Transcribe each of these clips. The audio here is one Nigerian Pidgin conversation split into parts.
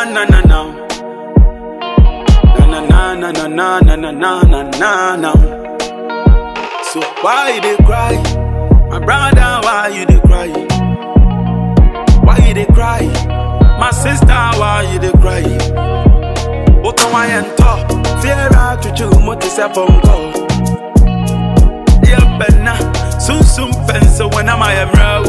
na na na. Na na na na na na na na na na na. So why you dey cry? My brother, why you dey cry? Why you dey cry? My sister, why you dey cry? Both on my end top, fear out to you, mo ti se pongo. Yeah, benna, soon soon pencil when I'm I am raw.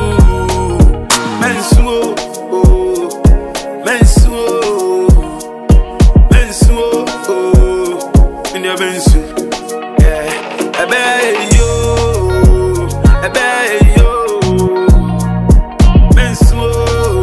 Mensuo, oh, mensuo, mensuo, oh, in your mensu. Yeah, ebe yo, ebe yo, mensuo,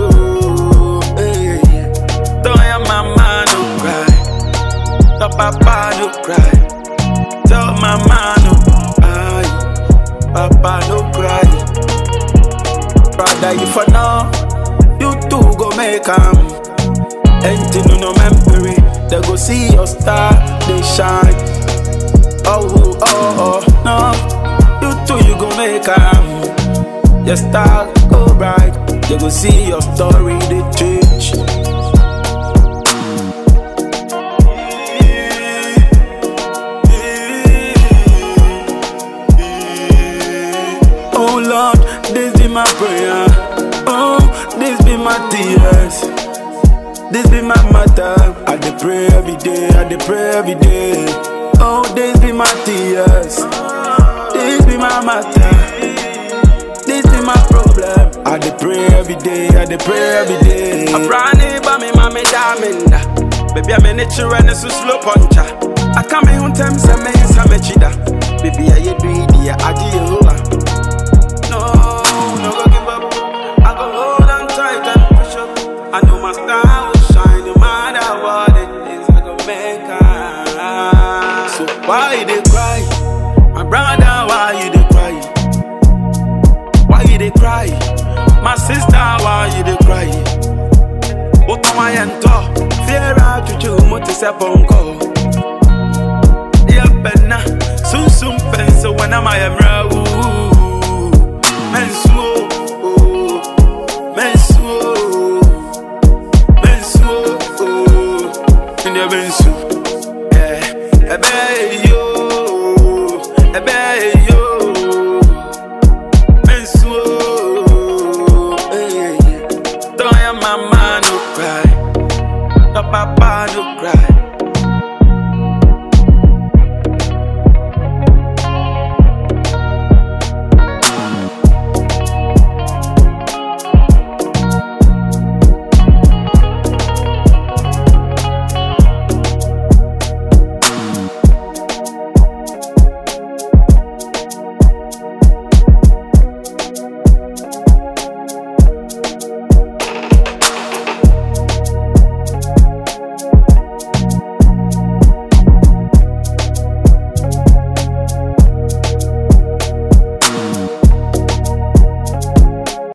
eh. Don't your mama no cry, don't papa no cry, tell mama no cry, papa no cry. Brother, you for now, you too go make 'em. Anything you no memory, they go see your star, they shine. Oh, oh, oh, no, you too you go make 'em. Your star go bright, they go see your story, they change. Oh Lord, this be my prayer. Oh, this be my tears. This be my matter. I dey pray every day. I dey pray every day. Oh, this be my tears. This be my matter. This be my problem. I dey pray every day. I dey pray every day. Abrani ba mi mami daminda Baby I'm in it and so slow puncher I come in on time say me sa me chida Baby I you do it yeah I do you No, no go give up. I go hold on tight and push up. I know my star will shine no matter what it is. I go make it. So why you dey cry, my brother? Why you dey cry? Why you dey cry, my sister? Why you dey cry? Both on my end top, fear out to you, mo ti se ponko. Yeah, benna, soon soon pencil when I'm I am raw. Mensuo, oh, mensuo, mensuo, oh, in your mensu. Yeah, ebe yo, ebe yo, mensuo, eh. Don't your mama no cry, your papa no cry.